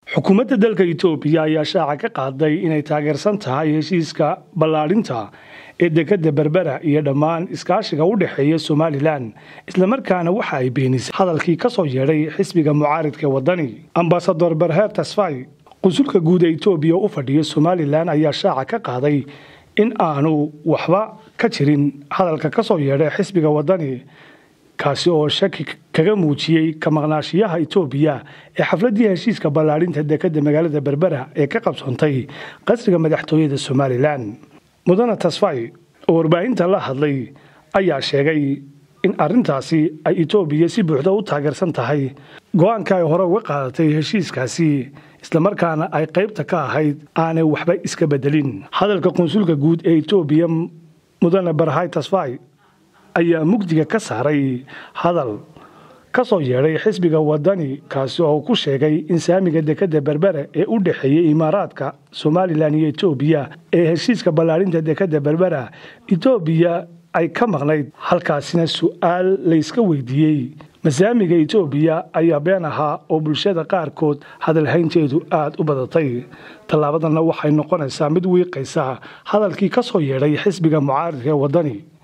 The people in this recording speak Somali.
xukuumadda dalka itoobiya ayaa shaaca ka qaaday inay taageersan tahay heshiiska ballaadhinta ee dekadda berbera iyo dhammaan iskaashiga u dhexeeya somalilan islamarkaana waxa ay beenisay hadalkii ka soo yeedhay xisbiga mucaaridka ee waddani ambasador berher tasfay qunsulka guud ee itoobiya u fadhiya somalilan ayaa shaaca ka qaaday in aanu waxba ka jirin hadalka ka soo yeedhay xisbiga waddani kaasi oo shaki kaga muujiyey ka maqnaashiyaha itoobiya ee xafladii heshiiska ballaadhinta dekadda magaalada berbera ee ka qabsoontay qasriga madaxtooyada somalilan mudane tasfay oo warbaahinta la hadlay ayaa sheegay in arintaasi ay itoobiya si buuxda u taageersan tahay go-aanka ay hore uga qaadatay heshiiskaasi islamarkaana ay qaybta ka ahayd aanay waxba iska bedelin hadalka qunsulka guud ee itoobiya mudane barhay tasfay ayaa mugdiga ka saaray hadal ka soo yeedhay xisbiga waddani kaasi oo ku sheegay in saamiga dekadda berbere ee u dhexeeyey imaaraadka somalilan iyo etoobiya ee heshiiska ballaadhinta dekadda berbera etoobiya ay ka maqnayd halkaasina su-aal layska weydiiyey masaamiga etoobiya ayaa been ahaa oo bulshada qaarkood hadalhaynteedu aada u badatay tallaabadanna waxay noqonaysaa mid wiiqaysa hadalkii ka soo yeedhay xisbiga mucaaridka ee waddani